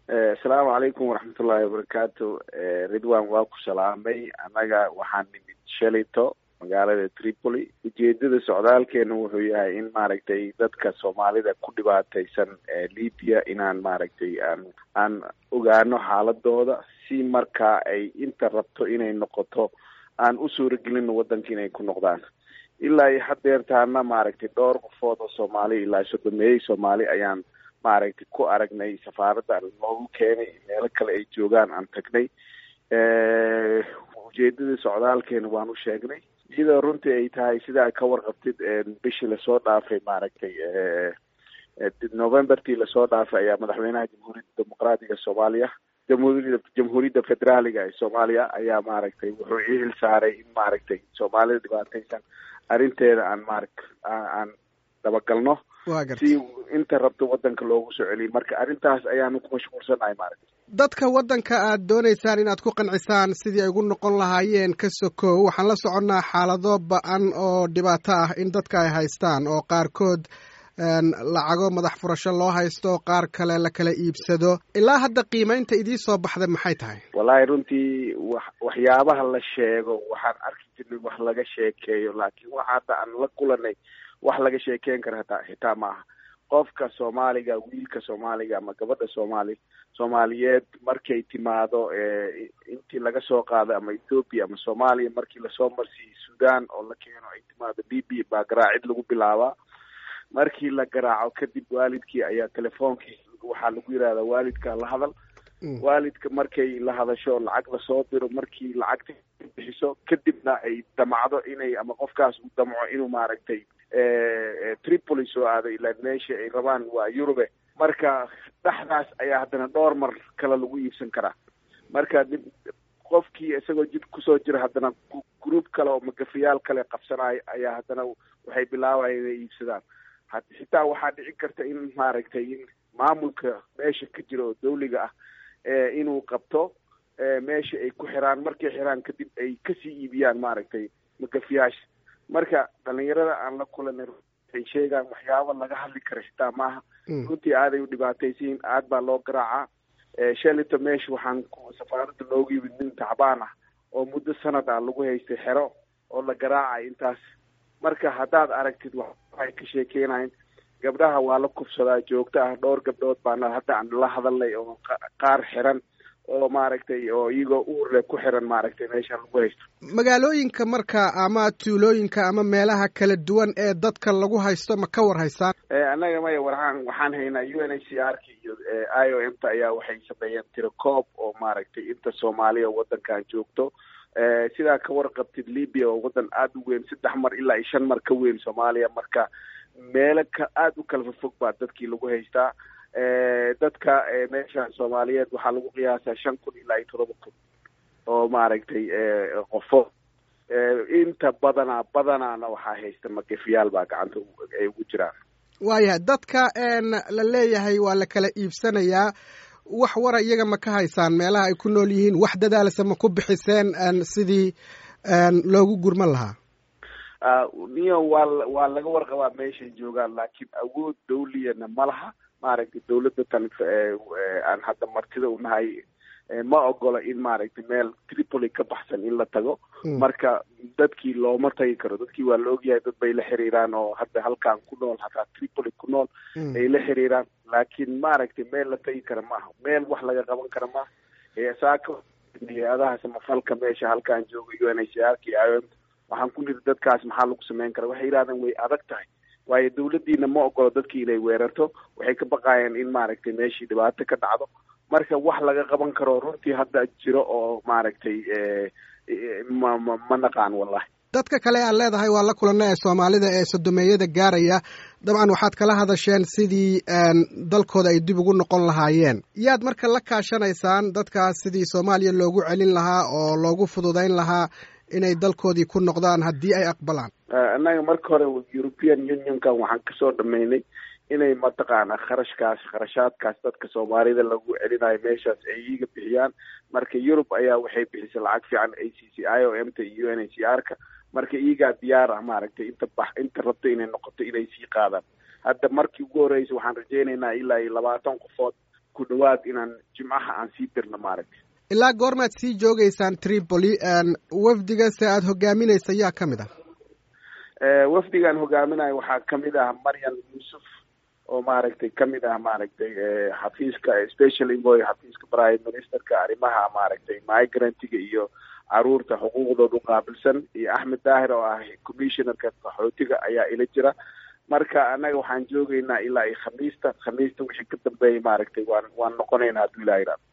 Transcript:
asalaamu calaykum waraxmatullaahi wabarakaatu ridwan waa ku salaamay annaga waxaan nimid shalito magaalada tripoli ujeedada socdaalkeena wuxuu yahay in maaragtay dadka soomaalida ku dhibaataysan libya inaan maaragtay aan aan ogaano xaaladooda si markaa ay inta rabto inay noqoto aan u suuragelino waddanka inay ku noqdaan ilaa iyo hadeertaana maaragtay dhowr qofood oo soomaali ilaa sodomeeyey soomaali ayaan maaragtay ku aragnay safaaradda loogu keenay meelo kale ay joogaan aan tagnay ujeedada socdaalkeena waan u sheegnay iyadoo runtii ay tahay sidaa ka warqabtid bishii lasoo dhaafay maaragtay novembertii lasoo dhaafay ayaa madaxweynaha jamhuuriyadda dimuqraatiga soomaaliya jamhuuriyadda jamhuuriyadda federaaliga ee soomaaliya ayaa maaragtay wuxuu ii hil saaray in maaragtay soomaalida dhibaataysan arrinteeda aan maarag aan dabagalno si inta rabto waddanka loogu soo celiyo marka arrintaas ayaanu ku mashquulsanahay maaragta dadka waddanka aad doonaysaan inaad ku qancisaan sidii ay ugu noqon lahaayeen ka sokow waxaan la soconnaa xaalado ba-an oo dhibaato ah in dadka ay haystaan oo qaarkood lacago madax furasho loo haysto qaar kale la kala iibsado ilaa hadda qiimaynta idii soo baxda maxay tahay wallaahi runtii wax waxyaabaha la sheego waxaan arki jirnay wax laga sheekeeyo laakiin waxa hadda aan la kulanay wax laga sheekeyn kara hataa xitaa ma aha qofka soomaaliga wiilka soomaaliga ama gabadha soomaali soomaaliyeed markay timaado intii laga soo qaado ama ethoopia ama soomaaliya markii lasoo marsiiyo sudan oo la keeno ay timaado libya baa garaacid lagu bilaabaa markii la garaaco kadib waalidkii ayaa telefoonkii waxaa lagu yidhahdaa waalidka la hadal waalidka markay la hadasho lacag lasoo diro markii lacagta bixiso kadibna ay damacdo inay ama qofkaas uu damco inuu maaragtay tripoli soo aado ilaa meesha ay rabaan waa yurube marka dhexdaas ayaa haddana dhowr mar kale lagu iibsan karaa marka qofkii isagoo jid kusoo jira haddana group kale oo magafiyaal kale qabsanayo ayaa haddana waxay bilaabayan inay iibsadaan xitaa waxaa dhici karta in maaragtay in maamulka meesha ka jira oo dawliga ah inuu qabto meesha ay ku xiraan markay xiraan kadib ay kasii iibiyaan maaragtay magafiyaasha marka dhalinyarada aan la kulanay ay sheegaan waxyaaba laga hadli kara xitaa maaha runtii aaday u dhibaataysiin aad baa loo garaacaa shalito meesha waxaan safaaradda loogu yimid nin tacbaan ah oo muddo sanad ah lagu haystay xero oo la garaacay intaas marka haddaad aragtid waxay ka sheekeynayn gabdhaha waa la kufsadaa joogto ah dhowr gabdhood baana hadda aan la hadalnay oo qaar xiran oo maaragtay oo iyagoo uurle ku xiran maaragtay meesha lagu haysto magaalooyinka marka ama tuulooyinka ama meelaha kala duwan ee dadka lagu haysto ma ka war haystaan annaga maya waxaan waxaan haynaa u n h c r ka iyo i o m ta ayaa waxay sameeyeen tirakoob oo maaragtay inta soomaaliya waddankan joogto sidaa ka warqabtid libya oo waddan aada u weyn saddex mar ilaa iyo shan mar ka weyn soomaaliya marka meelo ka aada u kala fofog baa dadkii lagu haystaa dadka meesha soomaaliyeed waxaa lagu qiyaasaa shan kun ilaa iyo todoba kun oo maaragtay qofo inta badanaa badanaana waxaa haysta magafiyaal baa gacanta ay ugu jiraan waayahay dadka la leeyahay waa la kala iibsanayaa wax wara iyaga ma ka haysaan meelaha ay ku nool yihiin wax dadaalsa ma ku bixiseen sidii loogu gurman lahaa niyo waa waa laga warqabaa meeshay joogaan laakiin awood dawliyana ma laha maaragtay dawladda tan aan hadda martida u nahay ma ogola in maaragtay meel tripoli ka baxsan in la tago marka dadkii looma tagi karo dadkii waa la ogyahay dad bay la xiriiraan oo hadda halkan ku nool hataa tripoli ku nool ay la xiriiraan laakiin maaragtay meel la tagi kara maaha meel wax laga qaban kara maaha saaka hay-adaha samafalka meesha halkaan jooga u n h r k i o m waxaan ku niri dadkaas maxaa lagu sameyn kara waxay yidhahdeen way adag tahay waayo dawladdiina ma ogolo dadkii inay weerarto waxay ka baqaayeen in maaragtay meeshii dhibaato ka dhacdo marka wax laga qaban karo runtii hadda jiro oo maaragtay ma ma ma naqaan wallahi dadka kale aad leedahay waa la kulana ee soomaalida ee sodomeeyada gaaraya dabcan waxaad kala hadasheen sidii dalkooda ay dib ugu noqon lahaayeen yaad marka la kaashanaysaan dadkaas sidii soomaaliya loogu celin lahaa oo loogu fududayn lahaa inay dalkoodii ku noqdaan haddii ay aqbalaan annaga marka hore european unionkan waxaan kasoo dhameynay inay mataqaana kharashkaas kharashaadkaas dadka soomaalida lagu celinayo meeshaas ay iiga bixiyaan marka yurub ayaa waxay bixisay lacag fiican a c c i o m ta iyo u n h c r ka marka iigaa diyaar ah maaragtay inta bax inta rabto inay noqoto inay sii qaadaan hadda markii ugu horreysay waxaan rajaynaynaa ilaa iyo labaatan qofood ku dhawaad inaan jimcaha aan sii dirno maaragtay ilaa goormaad sii joogeysaan tripoli wafdiga se aada hogaaminaysa yaa ka mid ah wafdigaan hogaaminayo waxaa kamid ah maryam yuusuf oo maaragtay kamid ah maaragtay xafiiska special envoy xafiiska prime ministerka arrimaha maaragtay migrantiga iyo caruurta xuquuqdooda uqaabilsan iyo axmed daahir oo ah commissionerka qaxootiga ayaa ila jira marka annaga waxaan joogeynaa ilaa iyo khamiista khamiista wixii ka dambeeyay maaragtay waan waan noqonaynaa hadduu ilaha iraa